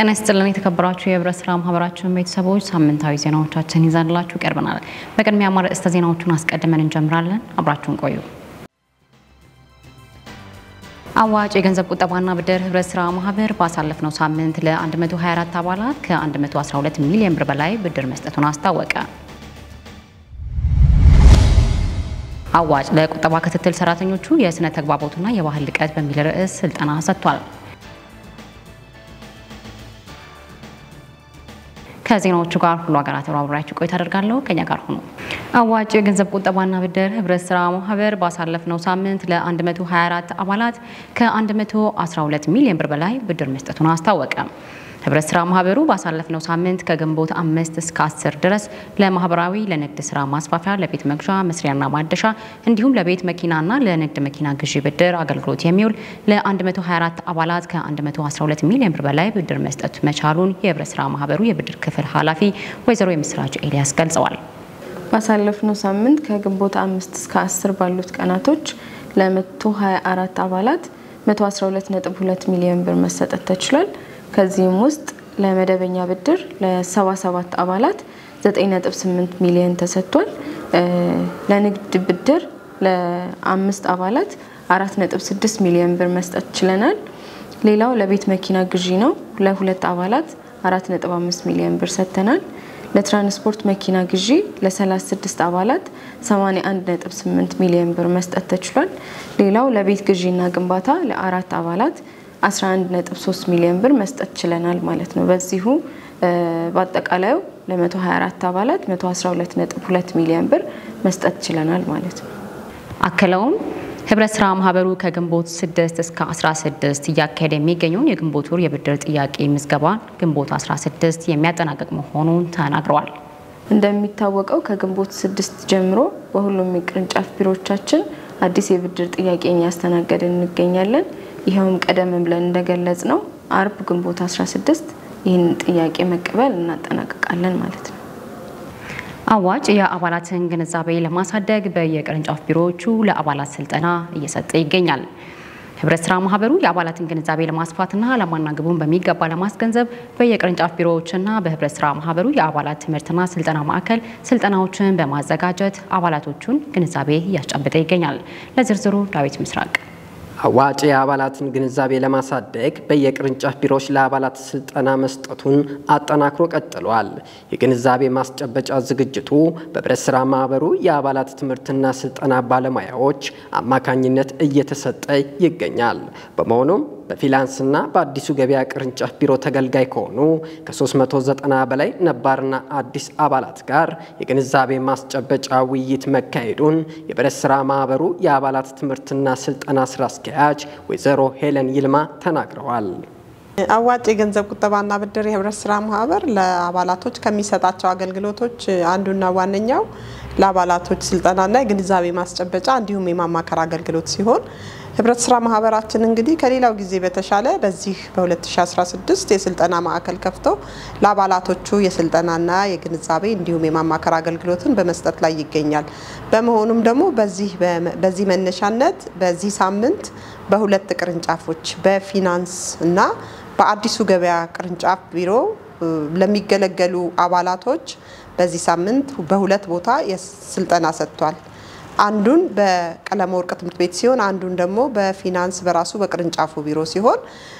ጤና ይስጥልን የተከበራችሁ የህብረት ስራ ማህበራችን ቤተሰቦች ሳምንታዊ ዜናዎቻችን ይዘንላችሁ ቀርበናል። በቅድሚያ አርዕስተ ዜናዎቹን አስቀድመን እንጀምራለን። አብራችሁን ቆዩ። አዋጭ የገንዘብ ቁጠባና ብድር ህብረት ስራ ማህበር ባሳለፍነው ሳምንት ለ124 አባላት ከ112 ሚሊዮን ብር በላይ ብድር መስጠቱን አስታወቀ። አዋጭ ለቁጠባ ክትትል ሰራተኞቹ የስነ ተግባቦትና የባህል ልቀት በሚል ርዕስ ስልጠና ሰጥቷል። ከዜናዎቹ ጋር ሁሉ ሀገራት አብራችሁ ቆይታ አደርጋለሁ። ከኛ ጋር ሆኖ አዋጭ የገንዘብ ቁጠባና ብድር ህብረት ስራ ማህበር ባሳለፍነው ሳምንት ለ124 አባላት ከ112 ሚሊዮን ብር በላይ ብድር መስጠቱን አስታወቀ። ህብረት ስራ ማህበሩ ባሳለፍነው ሳምንት ከግንቦት አምስት እስከ አስር ድረስ ለማህበራዊ ለንግድ ስራ ማስፋፊያ፣ ለቤት መግዣ መስሪያና ማደሻ እንዲሁም ለቤት መኪናና ለንግድ መኪና ግዢ ብድር አገልግሎት የሚውል ለ124 አባላት ከ112 ሚሊዮን ብር በላይ ብድር መስጠት መቻሉን የህብረት ስራ ማህበሩ የብድር ክፍል ኃላፊ ወይዘሮ የምስራች ኤልያስ ገልጸዋል። ባሳለፍነው ሳምንት ከግንቦት አምስት እስከ አስር ባሉት ቀናቶች ለ124 አባላት 112.2 ሚሊዮን ብር መሰጠት ተችሏል። ከዚህም ውስጥ ለመደበኛ ብድር ለ77 አባላት 9.8 ሚሊዮን ተሰጥቷል። ለንግድ ብድር ለአምስት አባላት 4.6 ሚሊዮን ብር መስጠት ችለናል። ሌላው ለቤት መኪና ግዢ ነው። ለሁለት አባላት 4.5 ሚሊዮን ብር ሰጥተናል። ለትራንስፖርት መኪና ግዢ ለ36 አባላት 81.8 ሚሊዮን ብር መስጠት ተችሏል። ሌላው ለቤት ግዢና ግንባታ ለአራት አባላት 11.3 ሚሊዮን ብር መስጠት ችለናል ማለት ነው። በዚሁ በአጠቃላዩ ለ124 አባላት 112.2 ሚሊዮን ብር መስጠት ችለናል ማለት ነው። አክለውም ህብረት ስራ ማህበሩ ከግንቦት 6 እስከ 16 እያካሄደ የሚገኘውን የግንቦት ወር የብድር ጥያቄ ምዝገባ ግንቦት 16 የሚያጠናቀቅ መሆኑን ተናግረዋል። እንደሚታወቀው ከግንቦት 6 ጀምሮ በሁሉም የቅርንጫፍ ቢሮዎቻችን አዲስ የብድር ጥያቄን እያስተናገድን እንገኛለን። ይኸውም ቀደም ብለን እንደገለጽ ነው አርብ ግንቦት 16 ይህን ጥያቄ መቀበል እናጠናቀቃለን ማለት ነው። አዋጭ የአባላትን ግንዛቤ ለማሳደግ በየቅርንጫፍ ቢሮዎቹ ለአባላት ስልጠና እየሰጠ ይገኛል። ህብረት ስራ ማህበሩ የአባላትን ግንዛቤ ለማስፋትና ዓላማና ግቡን በሚገባ ለማስገንዘብ በየቅርንጫፍ ቢሮዎችና በህብረት ስራ ማህበሩ የአባላት ትምህርትና ስልጠና ማዕከል ስልጠናዎችን በማዘጋጀት አባላቶቹን ግንዛቤ እያስጨበጠ ይገኛል። ለዝርዝሩ ዳዊት ምስራቅ አዋጭ የአባላትን ግንዛቤ ለማሳደግ በየቅርንጫፍ ቢሮዎች ለአባላት ስልጠና መስጠቱን አጠናክሮ ቀጥሏል። የግንዛቤ ማስጨበጫ ዝግጅቱ በህብረት ስራ ማህበሩ የአባላት ትምህርትና ስልጠና ባለሙያዎች አማካኝነት እየተሰጠ ይገኛል። በመሆኑም በፊላንስና በአዲሱ ገበያ ቅርንጫፍ ቢሮ ተገልጋይ ከሆኑ ከ390 በላይ ነባርና አዲስ አባላት ጋር የግንዛቤ ማስጨበጫ ውይይት መካሄዱን የህብረት ስራ ማህበሩ የአባላት ትምህርትና ስልጠና ስራ አስኪያጅ ወይዘሮ ሄለን ይልማ ተናግረዋል። አዋጭ የገንዘብ ቁጠባና ብድር የህብረት ስራ ማህበር ለአባላቶች ከሚሰጣቸው አገልግሎቶች አንዱና ዋነኛው ለአባላቶች ስልጠናና የግንዛቤ ማስጨበጫ እንዲሁም የማማከር አገልግሎት ሲሆን ህብረት ስራ ማህበራችን እንግዲህ ከሌላው ጊዜ በተሻለ በዚህ በ2016 የስልጠና ማዕከል ከፍቶ ለአባላቶቹ የስልጠናና የግንዛቤ እንዲሁም የማማከር አገልግሎትን በመስጠት ላይ ይገኛል። በመሆኑም ደግሞ በዚህ መነሻነት በዚህ ሳምንት በሁለት ቅርንጫፎች በፊናንስ እና በአዲሱ ገበያ ቅርንጫፍ ቢሮ ለሚገለገሉ አባላቶች በዚህ ሳምንት በሁለት ቦታ ስልጠና ሰጥቷል። አንዱን በቀለመ ወርቅ ትምህርት ቤት ሲሆን አንዱን ደግሞ በፊናንስ በራሱ በቅርንጫፉ ቢሮ ሲሆን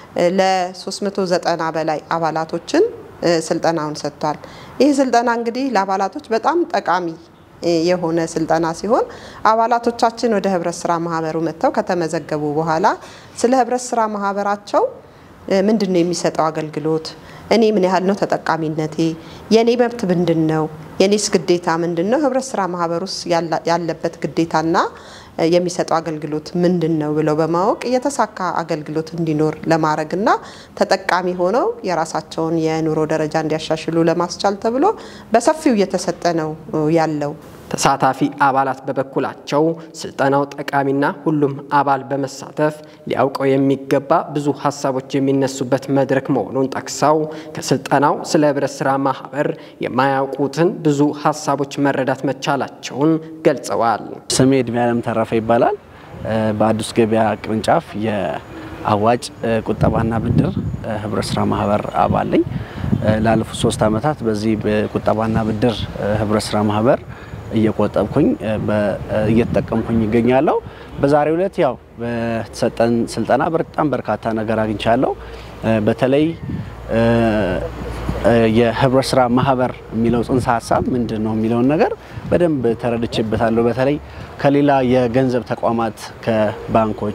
ለ390 በላይ አባላቶችን ስልጠናውን ሰጥቷል። ይህ ስልጠና እንግዲህ ለአባላቶች በጣም ጠቃሚ የሆነ ስልጠና ሲሆን አባላቶቻችን ወደ ህብረት ስራ ማህበሩ መጥተው ከተመዘገቡ በኋላ ስለ ህብረት ስራ ማህበራቸው ምንድን ነው የሚሰጠው አገልግሎት፣ እኔ ምን ያህል ነው ተጠቃሚነቴ፣ የእኔ መብት ምንድን ነው፣ የኔስ ግዴታ ምንድን ነው፣ ህብረት ስራ ማህበር ውስጥ ያለበት ግዴታና የሚሰጠው አገልግሎት ምንድን ነው ብለው በማወቅ የተሳካ አገልግሎት እንዲኖር ለማድረግና ተጠቃሚ ሆነው የራሳቸውን የኑሮ ደረጃ እንዲያሻሽሉ ለማስቻል ተብሎ በሰፊው እየተሰጠ ነው ያለው። ተሳታፊ አባላት በበኩላቸው ስልጠናው ጠቃሚና ሁሉም አባል በመሳተፍ ሊያውቀው የሚገባ ብዙ ሀሳቦች የሚነሱበት መድረክ መሆኑን ጠቅሰው ከስልጠናው ስለ ህብረት ስራ ማህበር የማያውቁትን ብዙ ሀሳቦች መረዳት መቻላቸውን ገልጸዋል። ስሜ እድሜ ያለም ተረፈ ይባላል። በአዲስ ገበያ ቅርንጫፍ አዋጭ ቁጠባና ብድር ህብረት ስራ ማህበር አባል ነኝ። ላለፉት ሶስት ዓመታት በዚህ ቁጠባና ብድር ህብረት ስራ ማህበር እየቆጠብኩኝ እየተጠቀምኩኝ ይገኛለሁ። በዛሬው ዕለት ያው በተሰጠን ስልጠና በጣም በርካታ ነገር አግኝቻለሁ። በተለይ የህብረት ስራ ማህበር የሚለው ጽንሰ ሀሳብ ምንድን ነው የሚለውን ነገር በደንብ ተረድቼበታለሁ። በተለይ ከሌላ የገንዘብ ተቋማት ከባንኮች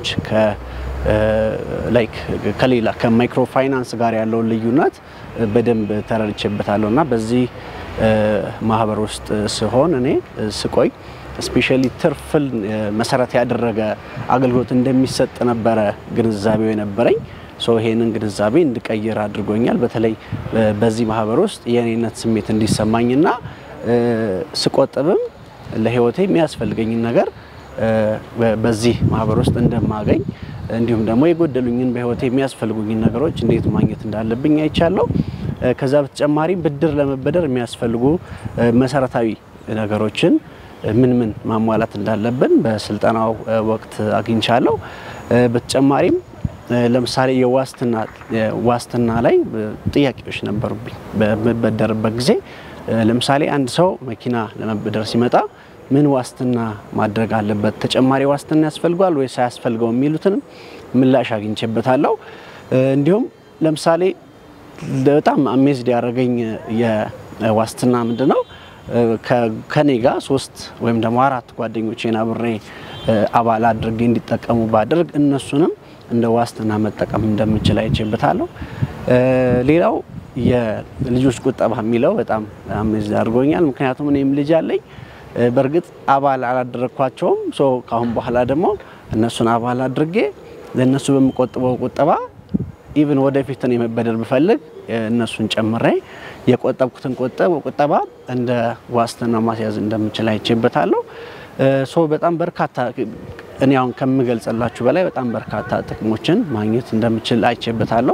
ላይክ ከሌላ ከማይክሮ ፋይናንስ ጋር ያለውን ልዩነት በደንብ ተረድቼበታለሁ እና በዚህ ማህበር ውስጥ ስሆን እኔ ስቆይ ስፔሻሊ ትርፍን መሰረት ያደረገ አገልግሎት እንደሚሰጥ ነበረ ግንዛቤው የነበረኝ። ሶ ይሄንን ግንዛቤ እንድቀይር አድርጎኛል። በተለይ በዚህ ማህበር ውስጥ የእኔነት ስሜት እንዲሰማኝና ስቆጥብም ለህይወቴ የሚያስፈልገኝን ነገር በዚህ ማህበር ውስጥ እንደማገኝ እንዲሁም ደግሞ የጎደሉኝን በህይወቴ የሚያስፈልጉኝን ነገሮች እንዴት ማግኘት እንዳለብኝ አይቻለሁ። ከዛ በተጨማሪም ብድር ለመበደር የሚያስፈልጉ መሰረታዊ ነገሮችን ምን ምን ማሟላት እንዳለብን በስልጠናው ወቅት አግኝቻለሁ። በተጨማሪም ለምሳሌ የዋስትና ዋስትና ላይ ጥያቄዎች ነበሩብኝ። በምበደርበት ጊዜ ለምሳሌ አንድ ሰው መኪና ለመበደር ሲመጣ ምን ዋስትና ማድረግ አለበት፣ ተጨማሪ ዋስትና ያስፈልጓል ወይስ አያስፈልገው የሚሉትንም ምላሽ አግኝቼበታለሁ። እንዲሁም ለምሳሌ በጣም አሜዝድ ያደረገኝ የዋስትና ምንድን ነው ከኔ ጋር ሶስት ወይም ደግሞ አራት ጓደኞቼን አብሬ አባል አድርጌ እንዲጠቀሙ ባድርግ እነሱንም እንደ ዋስትና መጠቀም እንደምችል አይቼበታለሁ። ሌላው የልጆች ቁጠባ የሚለው በጣም አሜዝድ አድርጎኛል። ምክንያቱም እኔም ልጅ አለኝ። በእርግጥ አባል አላደረግኳቸውም። ሶ ካሁን በኋላ ደግሞ እነሱን አባል አድርጌ ለእነሱ በምቆጥበው ቁጠባ ኢቭን ወደፊት እኔ መበደር ብፈልግ እነሱን ጨምሬ የቆጠብኩትን ቁጠባ እንደ ዋስትና ማስያዝ እንደምችል አይቼበታለሁ። ሶ በጣም በርካታ እኔ አሁን ከምገልጽላችሁ በላይ በጣም በርካታ ጥቅሞችን ማግኘት እንደምችል አይቼበታለሁ።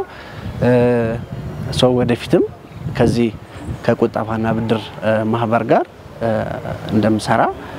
ሶ ወደፊትም ከዚህ ከቁጠባና ብድር ማህበር ጋር እንደምሰራ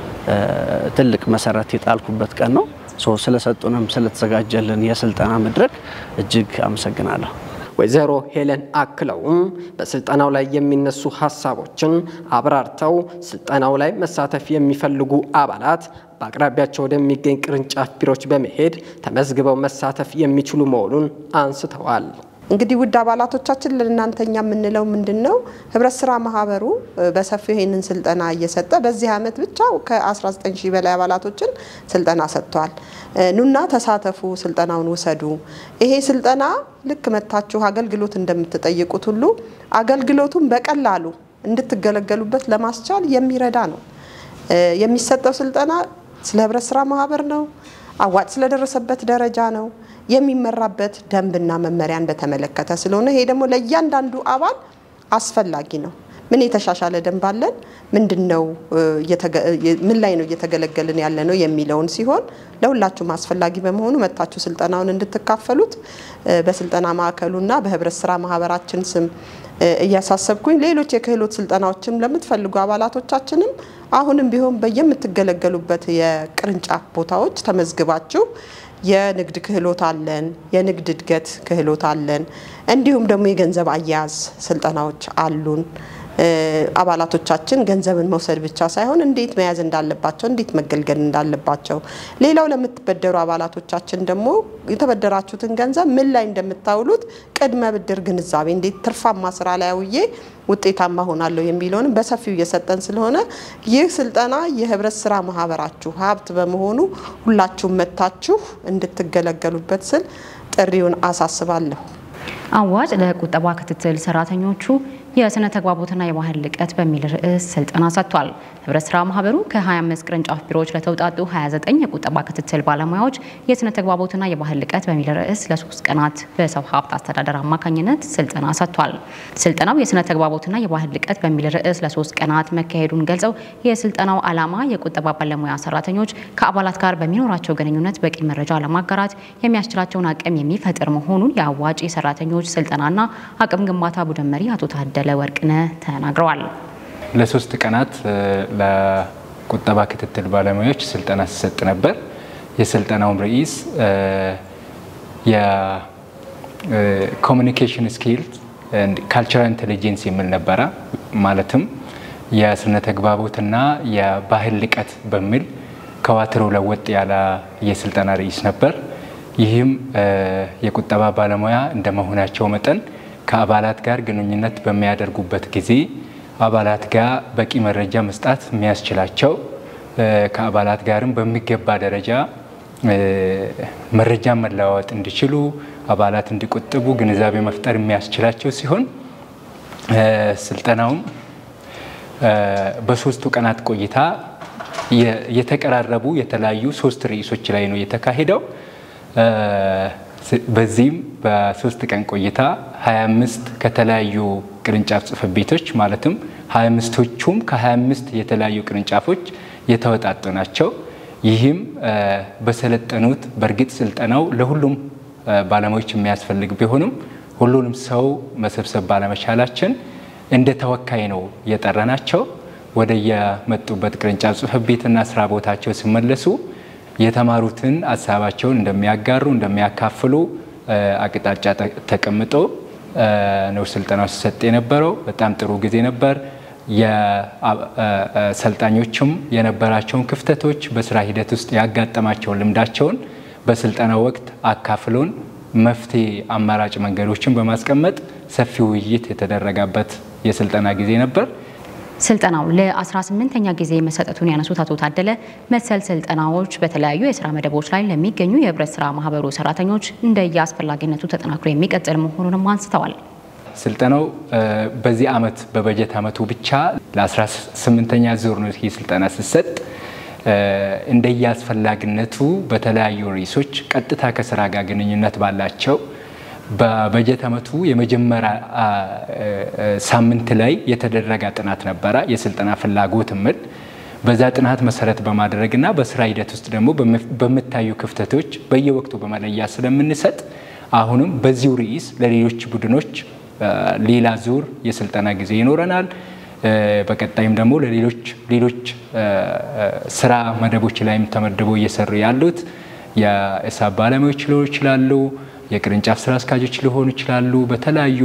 ትልቅ መሰረት የጣልኩበት ቀን ነው። ስለሰጡንም ስለተዘጋጀልን የስልጠና መድረክ እጅግ አመሰግናለሁ። ወይዘሮ ሄለን አክለውም በስልጠናው ላይ የሚነሱ ሀሳቦችን አብራርተው ስልጠናው ላይ መሳተፍ የሚፈልጉ አባላት በአቅራቢያቸው ወደሚገኝ ቅርንጫፍ ቢሮዎች በመሄድ ተመዝግበው መሳተፍ የሚችሉ መሆኑን አንስተዋል። እንግዲህ ውድ አባላቶቻችን ለእናንተኛ የምንለው ምንድን ነው? ህብረት ስራ ማህበሩ በሰፊው ይህንን ስልጠና እየሰጠ በዚህ ዓመት ብቻ ከ19 ሺህ በላይ አባላቶችን ስልጠና ሰጥቷል። ኑና ተሳተፉ፣ ስልጠናውን ውሰዱ። ይሄ ስልጠና ልክ መታችሁ አገልግሎት እንደምትጠይቁት ሁሉ አገልግሎቱን በቀላሉ እንድትገለገሉበት ለማስቻል የሚረዳ ነው። የሚሰጠው ስልጠና ስለ ህብረት ስራ ማህበር ነው። አዋጭ ስለደረሰበት ደረጃ ነው። የሚመራበት ደንብና መመሪያን በተመለከተ ስለሆነ ይሄ ደግሞ ለእያንዳንዱ አባል አስፈላጊ ነው። ምን የተሻሻለ ደንብ አለን፣ ምንድን ነው ምን ላይ ነው እየተገለገልን ያለ ነው የሚለውን ሲሆን ለሁላችሁም አስፈላጊ በመሆኑ መታችሁ ስልጠናውን እንድትካፈሉት በስልጠና ማዕከሉና በህብረት ስራ ማህበራችን ስም እያሳሰብኩኝ ሌሎች የክህሎት ስልጠናዎችም ለምትፈልጉ አባላቶቻችንም አሁንም ቢሆን በየምትገለገሉበት የቅርንጫፍ ቦታዎች ተመዝግባችሁ የንግድ ክህሎት አለን፣ የንግድ እድገት ክህሎት አለን፣ እንዲሁም ደግሞ የገንዘብ አያያዝ ስልጠናዎች አሉን። አባላቶቻችን ገንዘብን መውሰድ ብቻ ሳይሆን እንዴት መያዝ እንዳለባቸው፣ እንዴት መገልገል እንዳለባቸው፣ ሌላው ለምትበደሩ አባላቶቻችን ደግሞ የተበደራችሁትን ገንዘብ ምን ላይ እንደምታውሉት ቅድመ ብድር ግንዛቤ፣ እንዴት ትርፋማ ስራ ላይ አውዬ ውጤታማ ሆናለሁ የሚለውንም በሰፊው እየሰጠን ስለሆነ ይህ ስልጠና የህብረት ስራ ማህበራችሁ ሀብት በመሆኑ ሁላችሁም መታችሁ እንድትገለገሉበት ስል ጥሪውን አሳስባለሁ። አዋጭ ለቁጠባ ክትትል ሰራተኞቹ የስነ ተግባቦትና የባህል ልቀት በሚል ርዕስ ስልጠና ሰጥቷል። ህብረት ስራ ማህበሩ ከ25 ቅርንጫፍ ቢሮዎች ለተውጣጡ 29 የቁጠባ ክትትል ባለሙያዎች የስነ ተግባቦትና የባህል ልቀት በሚል ርዕስ ለሶስት ቀናት በሰው ሀብት አስተዳደር አማካኝነት ስልጠና ሰጥቷል። ስልጠናው የስነ ተግባቦትና የባህል ልቀት በሚል ርዕስ ለሶስት ቀናት መካሄዱን ገልጸው የስልጠናው ዓላማ የቁጠባ ባለሙያ ሰራተኞች ከአባላት ጋር በሚኖራቸው ግንኙነት በቂ መረጃ ለማጋራት የሚያስችላቸውን አቅም የሚፈጥር መሆኑን የአዋጭ ሰራተኞች ስልጠናና አቅም ግንባታ ቡድን መሪ አቶ ታደለ ወርቅነህ ተናግረዋል። ለሶስት ቀናት ለቁጠባ ክትትል ባለሙያዎች ስልጠና ሲሰጥ ነበር። የስልጠናውም ርዕስ የኮሚኒኬሽን ስኪልስ ካልቸራል ኢንቴሊጀንስ የሚል ነበረ። ማለትም የስነ ተግባቦትና የባህል ልቀት በሚል ከዋትሮ ለወጥ ያለ የስልጠና ርዕስ ነበር። ይህም የቁጠባ ባለሙያ እንደመሆናቸው መጠን ከአባላት ጋር ግንኙነት በሚያደርጉበት ጊዜ አባላት ጋር በቂ መረጃ መስጣት የሚያስችላቸው ከአባላት ጋርም በሚገባ ደረጃ መረጃ መለዋወጥ እንዲችሉ አባላት እንዲቆጥቡ ግንዛቤ መፍጠር የሚያስችላቸው ሲሆን ስልጠናውም በሶስቱ ቀናት ቆይታ የተቀራረቡ የተለያዩ ሶስት ርዕሶች ላይ ነው የተካሄደው። በዚህም በሶስት ቀን ቆይታ 25 ከተለያዩ ቅርንጫፍ ጽሕፈት ቤቶች ማለትም 25ቶቹም ከ25 የተለያዩ ቅርንጫፎች የተወጣጡ ናቸው። ይህም በሰለጠኑት በእርግጥ ስልጠናው ለሁሉም ባለሙያዎች የሚያስፈልግ ቢሆንም ሁሉንም ሰው መሰብሰብ ባለመቻላችን እንደ ተወካይ ነው የጠራናቸው። ወደ የመጡበት ቅርንጫፍ ጽሕፈት ቤትና ስራ ቦታቸው ሲመለሱ የተማሩትን ሀሳባቸውን እንደሚያጋሩ እንደሚያካፍሉ አቅጣጫ ተቀምጦ ነው ስልጠናው ሲሰጥ የነበረው። በጣም ጥሩ ጊዜ ነበር። የሰልጣኞችም የነበራቸውን ክፍተቶች በስራ ሂደት ውስጥ ያጋጠማቸውን ልምዳቸውን በስልጠናው ወቅት አካፍሎን መፍትሄ አማራጭ መንገዶችን በማስቀመጥ ሰፊ ውይይት የተደረገበት የስልጠና ጊዜ ነበር። ስልጠናው ለ18ኛ ጊዜ መሰጠቱን ያነሱት አቶ ታደለ መሰል ስልጠናዎች በተለያዩ የስራ መደቦች ላይ ለሚገኙ የህብረት ስራ ማህበሩ ሰራተኞች እንደየ አስፈላጊነቱ ተጠናክሮ የሚቀጥል መሆኑንም አንስተዋል። ስልጠናው በዚህ አመት በበጀት አመቱ ብቻ ለ18ኛ ዙር ነው ይህ ስልጠና ሲሰጥ እንደየ አስፈላጊነቱ በተለያዩ ርዕሶች ቀጥታ ከስራ ጋር ግንኙነት ባላቸው በበጀት አመቱ የመጀመሪያ ሳምንት ላይ የተደረገ ጥናት ነበረ። የስልጠና ፍላጎት ምል በዛ ጥናት መሰረት በማድረግና በስራ ሂደት ውስጥ ደግሞ በምታዩ ክፍተቶች በየወቅቱ በመለያ ስለምንሰጥ አሁንም በዚሁ ርዕስ ለሌሎች ቡድኖች ሌላ ዙር የስልጠና ጊዜ ይኖረናል። በቀጣይም ደግሞ ለሌሎች ሌሎች ስራ መደቦች ላይም ተመድበው እየሰሩ ያሉት የሂሳብ ባለሙያዎች ሊሆኑ ይችላሉ፣ የቅርንጫፍ ስራ አስኪያጆች ሊሆኑ ይችላሉ። በተለያዩ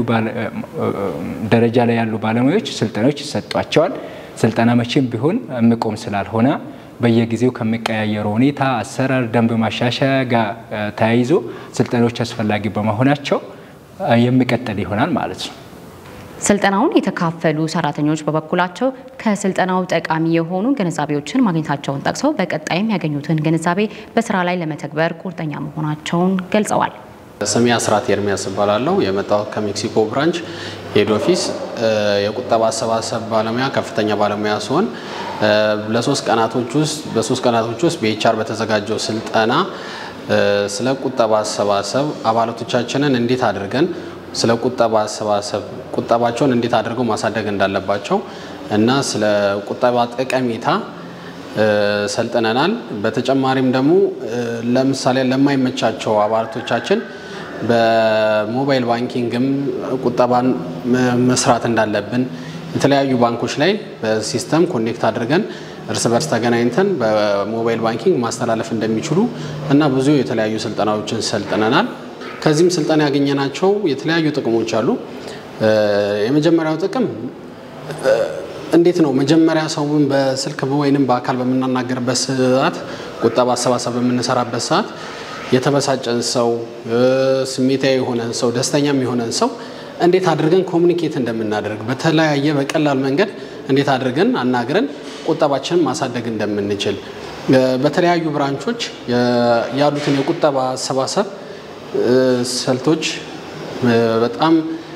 ደረጃ ላይ ያሉ ባለሙያዎች ስልጠናዎች ይሰጧቸዋል። ስልጠና መቼም ቢሆን የሚቆም ስላልሆነ በየጊዜው ከሚቀያየረው ሁኔታ አሰራር፣ ደንብ ማሻሻያ ጋር ተያይዞ ስልጠናዎች አስፈላጊ በመሆናቸው የሚቀጥል ይሆናል ማለት ነው። ስልጠናውን የተካፈሉ ሰራተኞች በበኩላቸው ከስልጠናው ጠቃሚ የሆኑ ግንዛቤዎችን ማግኘታቸውን ጠቅሰው በቀጣይም ያገኙትን ግንዛቤ በስራ ላይ ለመተግበር ቁርጠኛ መሆናቸውን ገልጸዋል። ስሜ አስራት ኤርሚያስ እባላለሁ። የመጣሁት ከሜክሲኮ ብራንች ሄድ ኦፊስ የቁጠባ አሰባሰብ ባለሙያ ከፍተኛ ባለሙያ ሲሆን ለሶስት ቀናቶች ውስጥ በሶስት ቀናቶች ውስጥ በኤችአር በተዘጋጀው ስልጠና ስለ ቁጠባ አሰባሰብ አባላቶቻችንን እንዴት አድርገን ስለ ቁጠባ አሰባሰብ ቁጠባቸውን እንዴት አድርገው ማሳደግ እንዳለባቸው እና ስለ ቁጠባ ጠቀሜታ ሰልጥነናል። በተጨማሪም ደግሞ ለምሳሌ ለማይመቻቸው አባላቶቻችን በሞባይል ባንኪንግም ቁጠባን መስራት እንዳለብን የተለያዩ ባንኮች ላይ በሲስተም ኮኔክት አድርገን እርስ በርስ ተገናኝተን በሞባይል ባንኪንግ ማስተላለፍ እንደሚችሉ እና ብዙ የተለያዩ ስልጠናዎችን ሰልጥነናል። ከዚህም ስልጠና ያገኘናቸው የተለያዩ ጥቅሞች አሉ። የመጀመሪያው ጥቅም እንዴት ነው መጀመሪያ ሰውን በስልክ ወይንም በአካል በምናናገርበት ሰዓት ቁጠባ አሰባሰብ በምንሰራበት ሰዓት የተበሳጨን ሰው፣ ስሜታዊ የሆነን ሰው፣ ደስተኛም የሆነን ሰው እንዴት አድርገን ኮሚኒኬት እንደምናደርግ በተለያየ በቀላል መንገድ እንዴት አድርገን አናግረን ቁጠባችንን ማሳደግ እንደምንችል በተለያዩ ብራንቾች ያሉትን የቁጠባ አሰባሰብ ስልቶች በጣም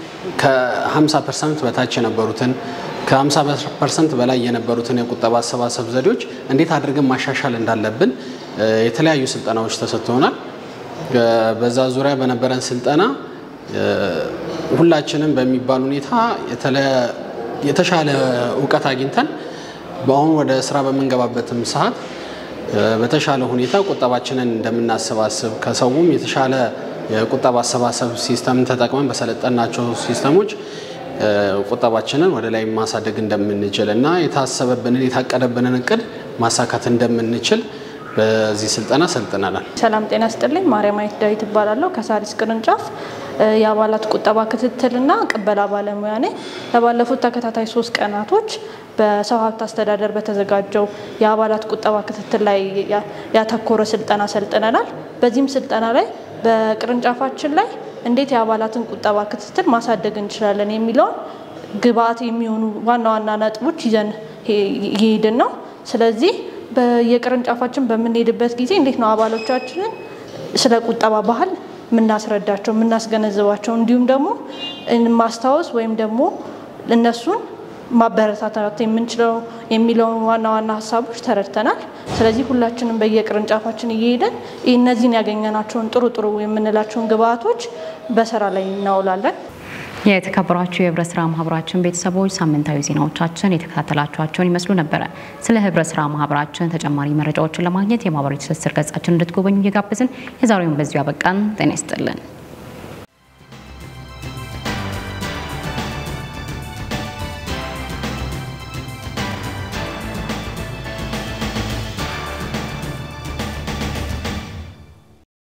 ከ50 ፐርሰንት በታች የነበሩትን ከ50 ፐርሰንት በላይ የነበሩትን የቁጠባ አሰባሰብ ዘዴዎች እንዴት አድርገን ማሻሻል እንዳለብን የተለያዩ ስልጠናዎች ተሰጥተውናል። በዛ ዙሪያ በነበረን ስልጠና ሁላችንም በሚባል ሁኔታ የተሻለ እውቀት አግኝተን በአሁኑ ወደ ስራ በምንገባበትም ሰዓት በተሻለ ሁኔታ ቁጠባችንን እንደምናሰባስብ ከሰውም የተሻለ የቁጠባ አሰባሰብ ሲስተምን ተጠቅመን በሰለጠናቸው ሲስተሞች ቁጠባችንን ወደ ላይ ማሳደግ እንደምንችል እና የታሰበብንን የታቀደብንን እቅድ ማሳካት እንደምንችል በዚህ ስልጠና ሰልጥነናል። ሰላም ጤና ስጥልኝ። ማርያማዊት ዳዊት እባላለሁ ከሳሪስ ቅርንጫፍ የአባላት ቁጠባ ክትትልና ቅበላ ባለሙያ ነኝ። ለባለፉት ተከታታይ ሶስት ቀናቶች በሰው ሀብት አስተዳደር በተዘጋጀው የአባላት ቁጠባ ክትትል ላይ ያተኮረ ስልጠና ሰልጥነናል። በዚህም ስልጠና ላይ በቅርንጫፋችን ላይ እንዴት የአባላትን ቁጠባ ክትትል ማሳደግ እንችላለን የሚለውን ግብአት የሚሆኑ ዋና ዋና ነጥቦች ይዘን እየሄድን ነው። ስለዚህ በየቅርንጫፋችን በምንሄድበት ጊዜ እንዴት ነው አባሎቻችንን ስለ ቁጠባ ባህል የምናስረዳቸው የምናስገነዝባቸው፣ እንዲሁም ደግሞ ማስታወስ ወይም ደግሞ እነሱን ማበረታታት የምንችለው የሚለውን ዋና ዋና ሀሳቦች ተረድተናል። ስለዚህ ሁላችንም በየቅርንጫፋችን እየሄደን እነዚህን ያገኘናቸውን ጥሩ ጥሩ የምንላቸውን ግብአቶች በስራ ላይ እናውላለን። የተከበራችሁ የህብረት ስራ ማህበራችን ቤተሰቦች ሳምንታዊ ዜናዎቻችን የተከታተላችኋቸውን ይመስሉ ነበረ። ስለ ህብረት ስራ ማህበራችን ተጨማሪ መረጃዎችን ለማግኘት የማህበራዊ ትስስር ገጻችን እንድትጎበኙ እየጋበዝን የዛሬውን በዚሁ ያበቃን። ጤና ይስጥልን።